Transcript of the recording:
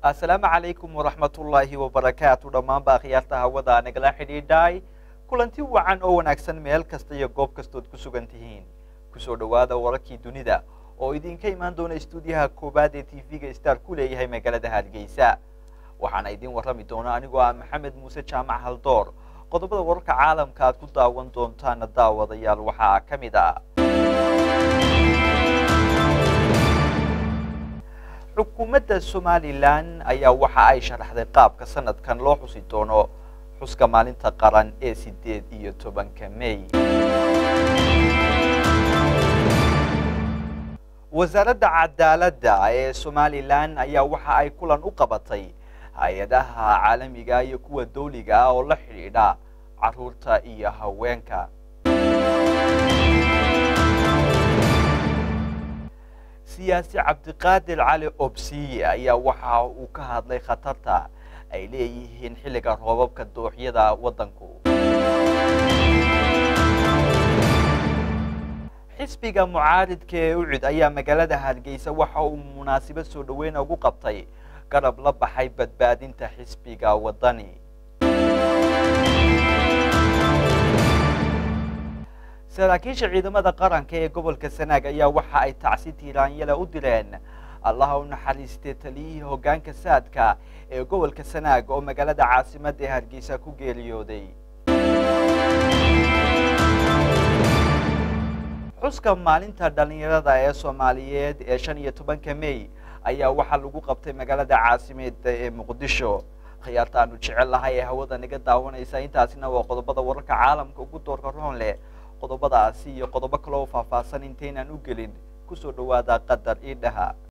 assalaamu calaykum waraxmatullaahi wabarakaatu dhammaanba akhyaarta hawada nagala xidhiidhay kulanti wacan oo wanaagsan meel kasta iyo goob kastood ku sugan tihiin kusoo dhowaada wararkii dunida oo idinka imaan doona istuudiyaha koowaad ee t v-ga star ku leeyahay magaalada hargeysa waxaana idin warrami doona anigoo ah maxamed muuse jaamac haldoor qodobada wararka caalamka aad ku daawan doontaana daawadayaal waxaa ka mid ah xukuumadda somalilan ayaa waxa ay sharaxday qaabka sanadkan loo xusi doono xuska maalinta qaran ee sideed iyo tobanka may wasaaradda cadaaladda ee somalilan ayaa waxa ay kulan u qabatay hay-adaha caalamiga iyo kuwa dawliga ah oo la xidhiidha caruurta iyo haweenka siyaasi cabdiqaadir cali obsiye ayaa waxa uu ka hadlay khatarta ay leeyihiin xilliga roobabka dooxyada waddanku xisbiga mucaaridka ee ucid ayaa magaalada hargeysa waxa uu munaasabad soo dhaweyn ugu qabtay garab la baxay badbaadinta xisbiga waddani saraakiisha ciidamada qaranka ee gobolka sanaag ayaa waxa ay tacsi tiiraanyale u direen allaha u naxariistay taliyihii hoggaanka saadka ee gobolka sanaag oo magaalada caasimadda ee hargeysa ku geeriyooday xuska maalinta dhallinyarada ee soomaaliyeed ee shan iyo tobanka may ayaa waxaa lagu qabtay magaalada caasimeedda ee muqdisho khiyaarta aanu jecel lahay ee hawada naga daawanaysa intaasina waa qodobada wararka caalamka ugu doorka roon leh qodobadaasi iyo qodobo kaloo faahfaahsan intaynaan u gelin kusoo dhawaada qadar ii dhaha